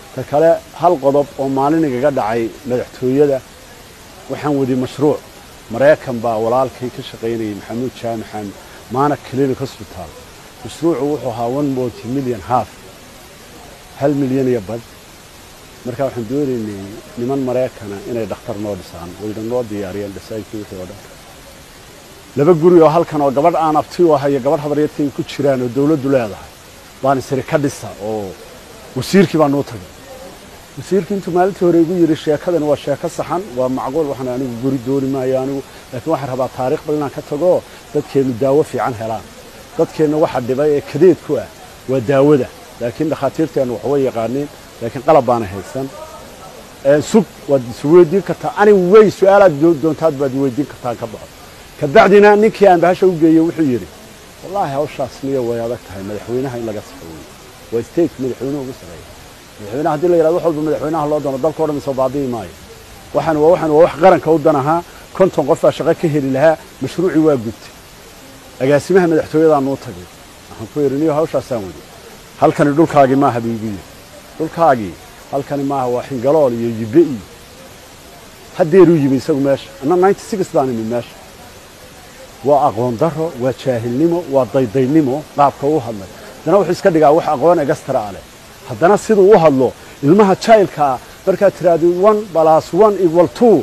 ta kale hal qodob oo maalin igaga dhacay madaxtooyada waxaan wadi mashruuc maraykan baa walaalkay ka shaqaynayay maxamuud jaamaxan maana clinic hospital mashruucu wuxuu ahaa one multi million half hal milyan iyo bad markaa waxaan doonaynay niman maraykana inay dhakhtar noo dhisaan wayna noo diyaariyeen dhisaankii wixii oo dhan laba guri oo halkan oo gabadh aan abti u ahayo gabadh habaryartay ku jiraan oo dawladdu leedahay baan isiri ka dhisa oo wasiirkii baa noo tagay wasiirkii intuu maalintii hore igu yidhi sheekadani waa sheeko saxan waa macquul waxaan anigu guri dooni maayo anigu laakiin waxaan rabaa taariikhda inaan ka tago dadkeennu daawo fiican helaan dadkeenna waxa dhibay ee kadeed ku ah waa daawada laakiin dhakhaatiirteennu wax way yaqaaniin laakiin qalab baana haysan sug waad isweydiin kartaa ani wey su-aalaad doontaad baad weydiin kartaan ka baxo kabacdina ninkii aan bahasha u geeyey wuxuu yidhi wallaahi hawshaas niyo way adag tahay madaxweynaha in laga saxeeyo waa state madaxweynuhu ugu sareeya madaxweynaha hadii la yidhahdo wax walba madaxweynaha loo doono dalka o dhan soo baabi'i maayo waxaan waa waxaan waa wax qaranka u dan ahaa konton qof baa shaqo ka heli lahaa mashruucii waa gubtay agaasimaha madaxtooyadaa nuu tagay waxaan ku yidhi niyo hawshaasaan wadi halkani dhulkaagii maaha buu igu yidhi dhulkaagii halkani maaha waa xingalool iyo yibbe iyo haddeeruu yimi isagu meesha anna ninety six baan imi meesha waa aqoon daro waa jaahilnimo waa daydaynimo qaabka u hadlay haddana wuxuu iska dhigaa wax aqoon egastara a leh haddana siduu u hadlo ilmaha jailkaa markaad tiraahdo one balas one equal two